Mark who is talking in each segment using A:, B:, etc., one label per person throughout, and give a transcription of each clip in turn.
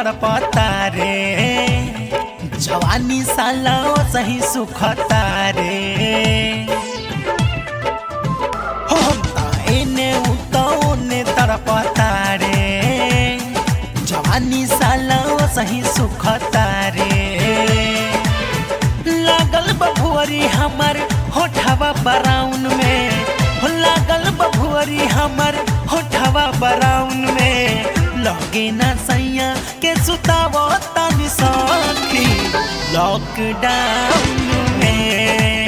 A: तड़पता रे जवानी साला सही सुखता रे हम त एने उ त ओने तड़पता रे जवानी साला सही सुखता रे लागल बभुअरी हमर होठवा बराउन में हो लागल बभुअरी हमर होठवा बराउन में लगे ना सैया के सुताव तनी सखी लॉकडाउन में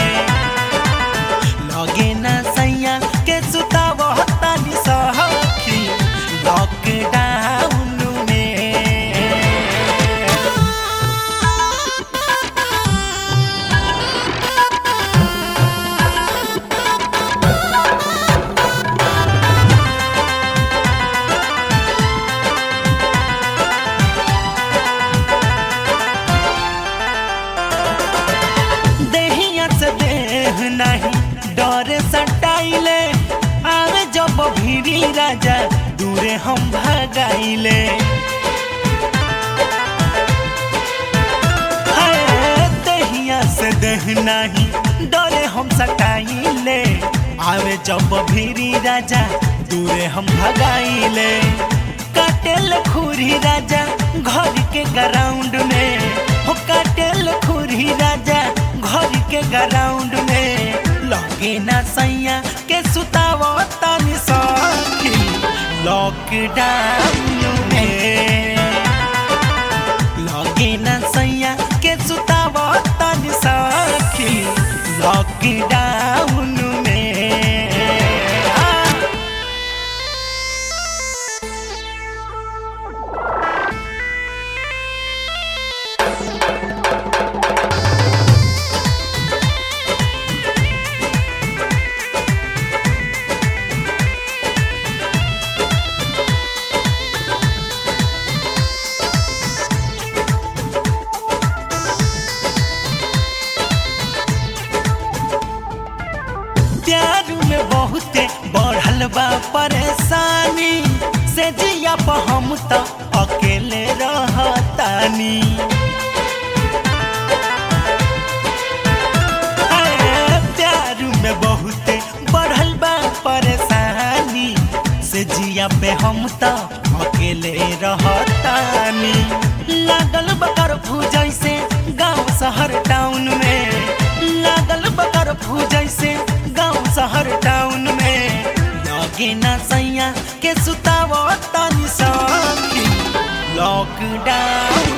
A: लगे ना सैया के सुताव तनी सखी लॉकडाउन में देहिया से देह नहीं डर सटाइले आवे जब भीरी राजा दूरे हम भगाइले हाय, देहिया से देह नहीं डरे हम सटाइले आवे जब भीरी राजा दूरे हम भगाइले काटेल खुरी राजा घर के ग्राउंड में हो काटेल खुरी राजा घर के ग्राउंड में लगे ना सैया के सुताव तनी सखी लॉकडाउन में लगे ना सैया के सुताव तनी सखी लॉकडाउन में आ, प्यार में बहुते बढ़ल बा परेशानी से जिया पर हम तो अकेले रहतानी हाय, प्यार में बहुते बढ़ल बा परेशानी से जिया पे हम तो अकेले रहतानी लागल बकर जैसे गांव शहर टाउन में लागल बकर जैसे गांव शहर टाउन में लगे ना सैया के सुताव तनी सखी लॉकडाउन